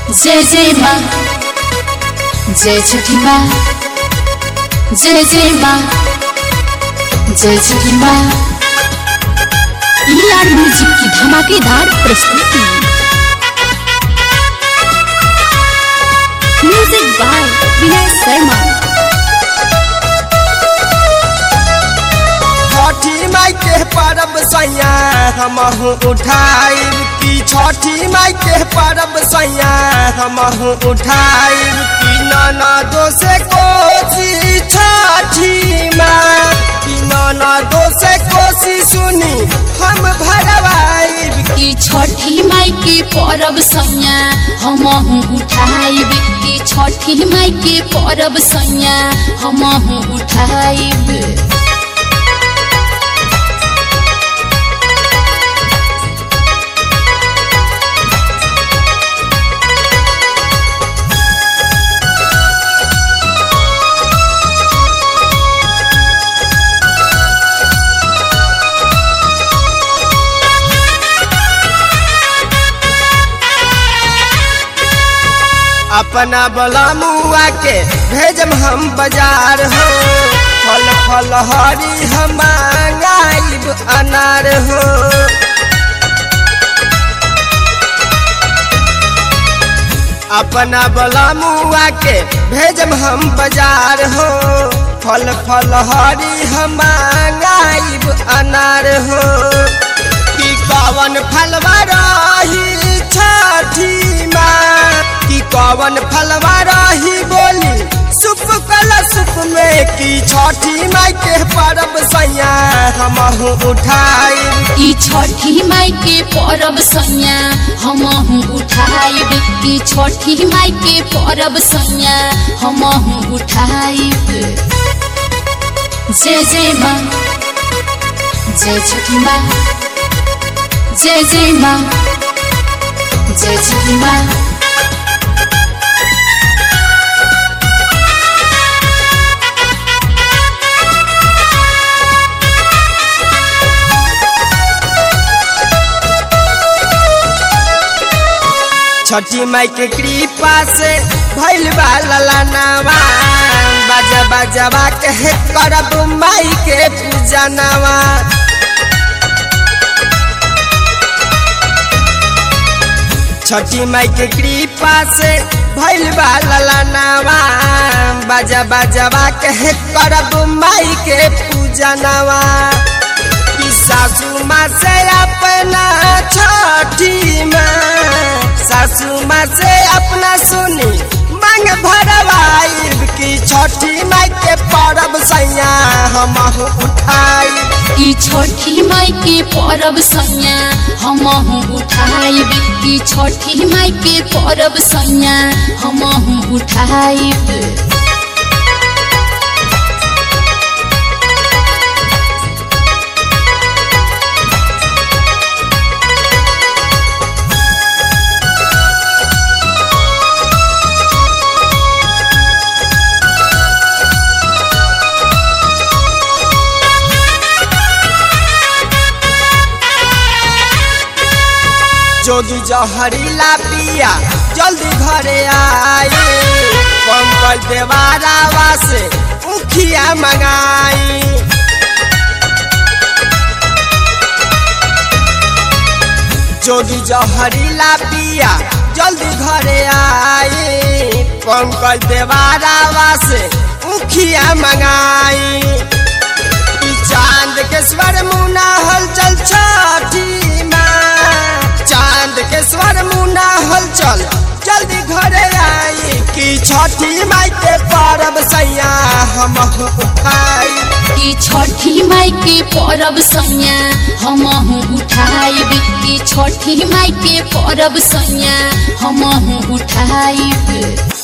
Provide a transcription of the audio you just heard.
जय जय माँ जय छठी माँ जय जय माँ जय छठी माँ ईआर म्यूजिक की धमाकेदार प्रस्तुति म्यूजिक बाय विनय शर्मा छठी माई के परब सैया हमहू उठाइब की छठी माई के परब सैया हमहू उठाइब की नाना दोसे कोसी छठी माँ की नाना दोसे कोसी सुनी हम भरवाइब की छठी माई के परब सैया हमहू उठाइब की छठी माई के परब सैया हमहू उठाइब अपना बला मुआ के भेजम हम बाजार हो फल फल हरी हम मांगाइब अनार हो अपना बला मुआ के भेजम हम बाजार हो फल फल हरी हम मांगाइब अनार हो कि कवन फलवा रही छठी माँ कि कवन फलवा रही बोली सुप कल सुप में की छठी माई के परब सैया हमहू उठाई की छठी माई के परब सैया हमहू उठाइब की छठी माई के परब सैया हमहू उठाइब जय जय माँ जय छठी माँ जय जय माँ जय छठी माँ छठी माई के कृपा से भैल ललनावा बाजा बाजावा के करब माई के पूजा नवा छठी माई के कृपा से भैल ललनावा बाजा बाजावा के करब माई के पूजा नवा कि सासू माँ से अपना छठी माँ सासू माँ से अपना सुनी मांग भरवाइब की छठी माई के परब सैया हम उठाई की छठी माई के परब सैया हमहू उठाइब की छठी माई के परब सैया हमहू उठाइब जोगी जहरीला पिया जल्दी घरे आई पंकज देवारावा से उखिया मंगाई जोगी जहरीला पिया जल्दी घरे आई पंकज देवारावा से उखिया मंगाई ई चांद के स्वर मुना हलचल छठी माँ चांद के स्वर मुना हलचल जल्दी घरे आई कि छठी माई के परब सैया हम उठाई की छठी माई के परब सैया हमहू उठाइब की छठी माई के परब सैया हमहू उठाइब